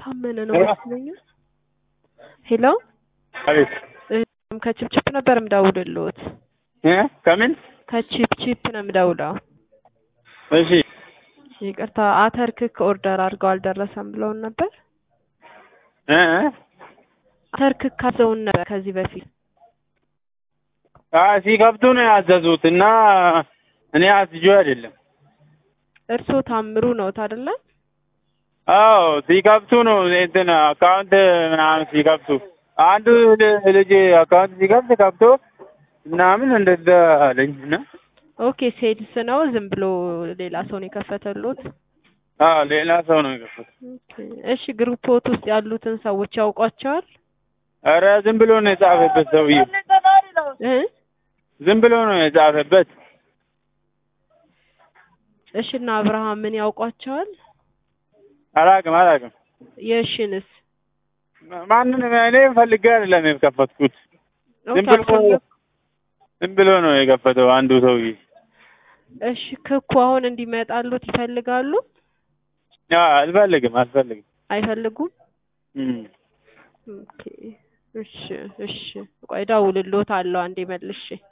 ታመነ ነው ሄሎ? መስለኛል። ሄሎ አቤት እም ከቺፕቺፕ ነበር የምደውልልዎት። እ ከምን ከቺፕቺፕ ነው የምደውለው። እሺ ይቅርታ አተር ክክ ኦርደር አድርገው አልደረሰም ብለውን ነበር። እ አተር ክክ አዘውን ነበር ከዚህ በፊት አ ሲከፍቱ ነው ያዘዙት እና እኔ አስጆ አይደለም። እርስዎ ታምሩ ነዎት አይደለ? አዎ ሲከፍቱ ነው እንትን አካውንት ምናምን ሲከፍቱ አንዱ ል- ልጅ አካውንት ሲከፍት ከፍቶ ምናምን እንደዛ አለኝ እና ኦኬ ሴልስ ነው ዝም ብሎ ሌላ ሰው ነው የከፈተልዎት? አዎ ሌላ ሰው ነው የከፈተው። ኦኬ እሺ ግሩፖት ውስጥ ያሉትን ሰዎች ያውቋቸዋል? ኧረ ዝም ብሎ ነው የጻፈበት ሰውዬው። እ ዝም ብሎ ነው የጻፈበት። እሺ እና አብርሃምን ያውቋቸዋል? አላውቅም አላውቅም። የእሽንስ ማንንም እኔ ፈልጌ አይደለም የከፈትኩት። ዝም ኦኬ ብሎ አልፈለጉ ዝም ብሎ ነው የከፈተው አንዱ ሰውዬ። እሺ ክኩ አሁን እንዲመጣሉት ይፈልጋሉ? አዎ አልፈልግም አልፈልግም። አይፈልጉም? እም ኦኬ እሺ እሺ ቆይ እደውልልዎታለሁ አንዴ መልሼ